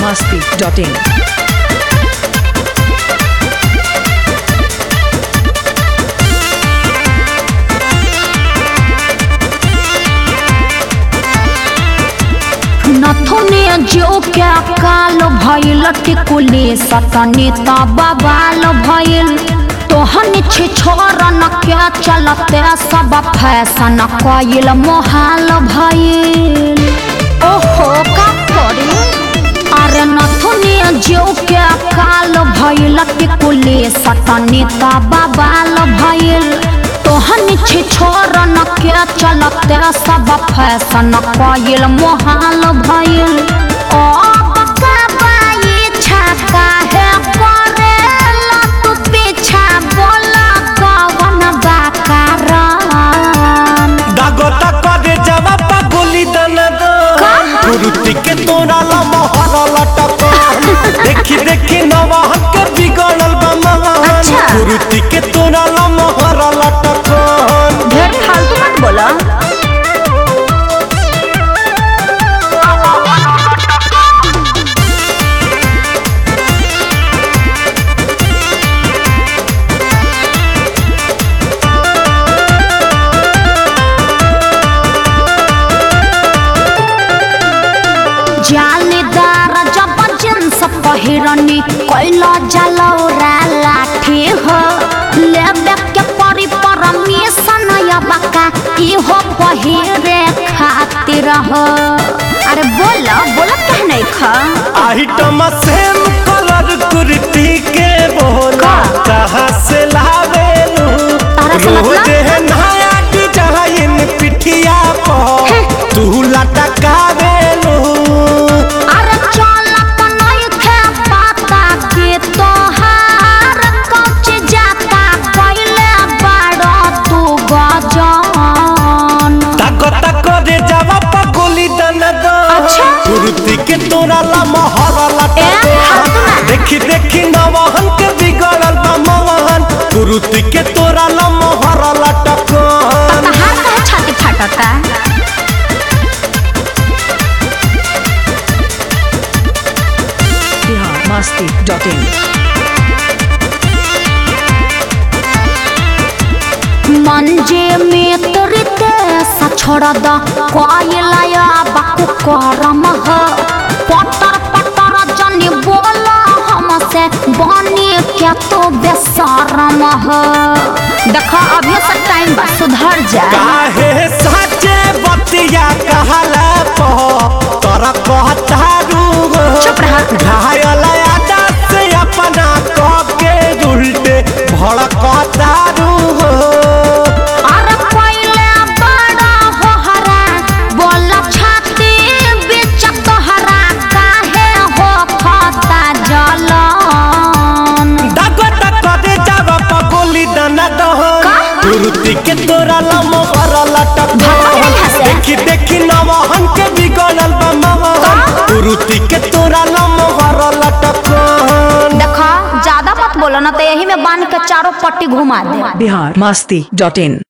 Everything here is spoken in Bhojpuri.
masti.in. नथुने जो क्या काल भइल टिकुले सतने बबाल भइल तोहन छे छोरन क्या चलते सब फैशन कइल मोहाल भइल ओहो का करी अरे नथुने जो क्या काल भइल टिकुले सतने बबाल भइल तोहन छे छोरन के चलते सब फैशन कइल मोहाल भइल ओ बकबाई छका है करेला तू पीछा बोला कवन बाकारान दागोता करे जवा पागोली दना दो कुरुति के तोरा ला मोहर लटक देखी देखी नवा हक बिगड़ल बा महान अच्छा। कुरुति के तोरा ला मोहर लटक ढेर फालतू मत बोला जालीदार जब जींस पहिरनी कैला जलौरा लाठी हो लेबे के परी परमिशन यबका इहो पहिरे खातिर हो अरे बोला बोला कह नहीं खा आइटम सेम कलर कुर्ती के बोला का? कहाँ से लावेलू तारा से मतलब? रोज है नया डिजाइन पिठिया हैं। पर तू लटकावेलू अरे चलत नहीं थे पता के तोहार कच जाता कैले बड़ा तू गजान ताको ताको रे जावा पगोली दन दो अच्छा। कुर्ती के तोरा ला मोहर लटा ए, हाथ में। देखी देखी नवहन के बिगड़ल बा मवहन कुर्ती के तोरा ला मोहर लटकन कहाँ कहाँ छाती फाटता Bihar masti.in. मंजे में तोरते सछोड़ द कोयलाया बाकु करम ह पटर पटर जनी बोला हमसे बनी क्या तो बेसरम ह देखा अभी से टाइम बा सुधर जा काहे साचे बतिया कहला पो तोरा कहतारू चुप रहा। घायल आदा से अपना कह के उल्टे भड़कतारू अरे पहले बड़ा हो हरा बोला छाती बीच तोहरा काहे हो खाता जलन दागो दागो दे जावा पगोली दाना दहन का? कुर्ती के तोरा लमो हर लटक भागो नहीं हंसे। देखी देखी नवहन के बिगड़ल बा मवहन का? कुर्ती के तोरा लमो हर लटक देखा ज्यादा मत बोलो ना तो यही में बांध के चारों पट्टी घुमा दे Bihar masti.in.